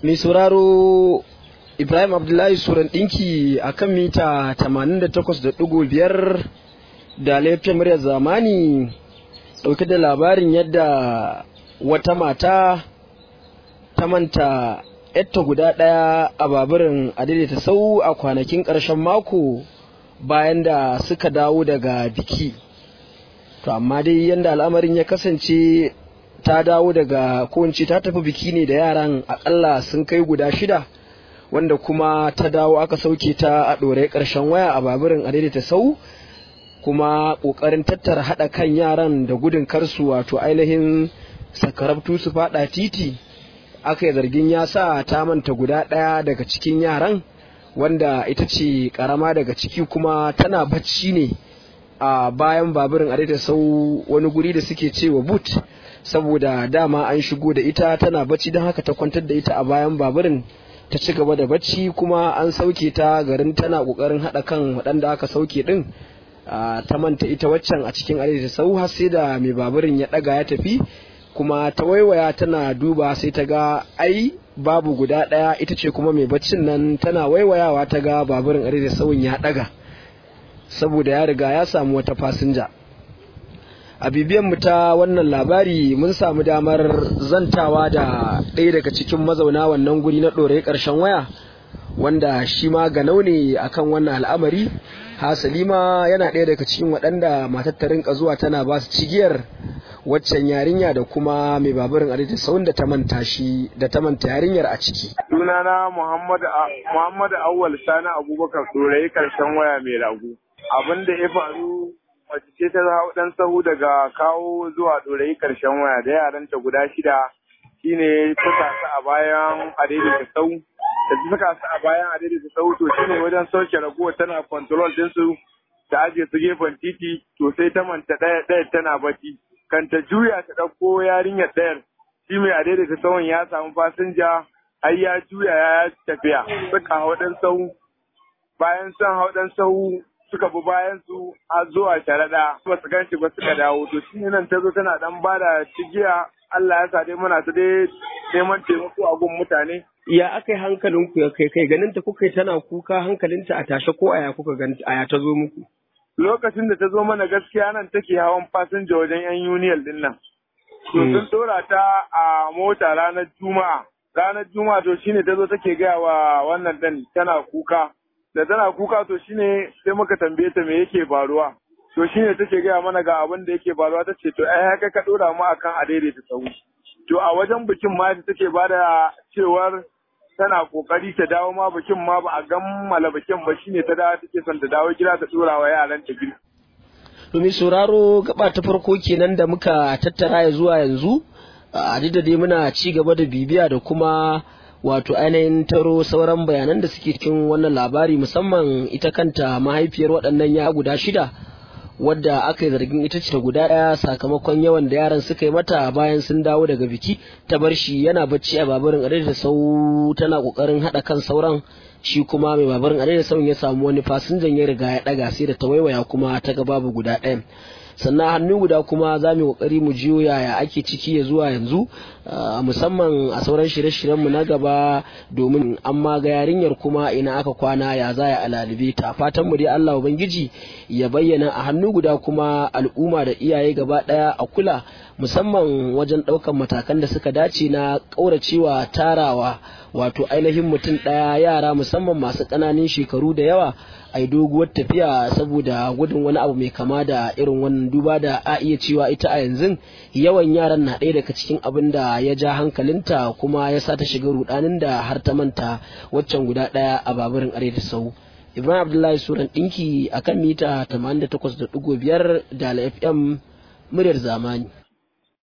mai sauraro ibrahim abdullahi suran ɗinki a kan mita 88.5 da laifin muryar zamani ɗauke da labarin yadda wata mata ta manta yatta guda ɗaya a baburin adaidaita sau a kwanakin ƙarshen mako bayan da suka dawo daga biki to amma dai yadda al'amarin ya kasance ta dawo daga ko ta tafi biki ne da yaran akalla sun kai guda shida wanda kuma ta dawo aka sauke ta a ɗorai ƙarshen waya a baburin adaidaita sau kuma ƙoƙarin tattara haɗa kan yaran da gudun karsu wato ainihin sakarabtu su faɗa titi aka yi zargin ya sa ta manta guda ɗaya daga cikin yaran wanda ita ce ƙarama daga ciki kuma tana bacci ne a bayan baburin adaidaita sau wani guri da suke cewa but saboda dama an shigo da ita tana bacci don haka ta kwantar da ita a bayan baburin ta ci gaba da bacci kuma an sauke ta garin tana kokarin haɗa kan waɗanda aka sauke ɗin ta manta ita waccan a cikin adaidaita sau har sai da mai baburin ya ɗaga ya tafi kuma ta waiwaya tana duba sai ta ga ai babu guda ɗaya ita ce kuma mai baccin nan tana waiwayawa ta ga baburin adaidaita sauyin ya ɗaga saboda ya riga ya samu wata fasinja a bibiyan mu ta wannan labari mun samu damar zantawa da ɗaya daga cikin mazauna wannan guri na ɗore ƙarshen waya wanda shi ma ganau ne akan wannan al'amari hasali ma yana ɗaya daga cikin waɗanda matar ta rinka zuwa tana ba su cigiyar waccan yarinya da kuma mai baburin adadin saun da ta manta shi da ta manta yarinyar a ciki. sunana muhammad muhammad awwal sani abubakar ɗorayi ƙarshen waya mai ragu abin da ya faru mace ce ta hau dan sahu daga kawo zuwa ɗorayi ƙarshen waya da yaranta guda shida shine ta sasu a bayan adaidaita sau da ta saka su a bayan adaidaita sau to shine wajen sauke raguwa tana control ɗinsu ta ajiye su gefen titi to sai ta manta ɗaya ɗaya tana bacci kan ta juya ta ɗauko yarinyar ɗayar shi mai adaidaita sauran ya samu fasinja ai ya juya ya tafiya suka hau ɗan sau bayan sun hau ɗan sau suka bi bayan su a zuwa sharaɗa ba su gan shi ba suka dawo to shi nan ta zo tana dan ba da cigiya Allah ya sa dai muna ta dai neman taimako a gun mutane. Ya aka yi hankalinku ya kai kai ganin ta kuka tana kuka hankalinta a tashe ko aya kuka ganta aya ta zo muku. Lokacin da ta zo mana gaskiya nan take hawan fasinja wajen yan uniyal din nan. To sun dora ta a mota ranar Juma'a. Ranar Juma'a to shine ta zo take gaya wa wannan ɗin tana kuka. da tana kuka to shine sai muka tambaye ta me yake faruwa to shine take gaya mana ga abin da yake faruwa ta ce to ai haka ka dora mu akan a daidaita tsawo to a wajen bikin ma da take bada cewar tana kokari ta dawo ma bikin ma ba a gammala bikin ba shine ta dawo take son ta dawo gida ta dora wa yaran ta gida domin sauraro gaba ta farko kenan da muka tattara ya zuwa yanzu a da dai muna ci gaba da bibiya da kuma wato ainihin taro sauran bayanan da suke cikin wannan labari musamman ita kanta mahaifiyar waɗannan ya guda shida wadda aka yi zargin ita ce ta guda ɗaya sakamakon yawan da yaran suka yi mata bayan sun dawo daga biki ta bar shi yana bacci a babarin adai da sau tana ƙoƙarin haɗa kan sauran shi kuma mai babarin adai da sauran ya samu wani fasinjan ya riga ya ɗaga sai da ta waiwaya kuma ta ga babu guda ɗayan sannan hannu guda kuma za mu kokari mu jiyo yaya ake ciki ya zuwa yanzu musamman a sauran shirye-shiryenmu na gaba domin an ma ga yarinyar kuma ina aka kwana ya za a alalibe ta fatan mu dai Allah ubangiji ya bayyana a hannu guda kuma al'umma da iyaye gaba daya a kula musamman wajen ɗaukan matakan da suka dace na ƙauracewa tarawa wato ainihin mutum ɗaya yara musamman masu ƙananan shekaru da yawa a yi doguwar tafiya saboda gudun wani abu mai kama da irin wannan duba da a iya cewa ita a yanzu yawan yaran na ɗaya daga cikin abin da ya ja hankalinta kuma ya sa ta shiga rudanin da har ta manta waccan guda ɗaya a baburin arewa sau ibrahim abdullahi suran ɗinki akan mita 88.5 da fm muryar zamani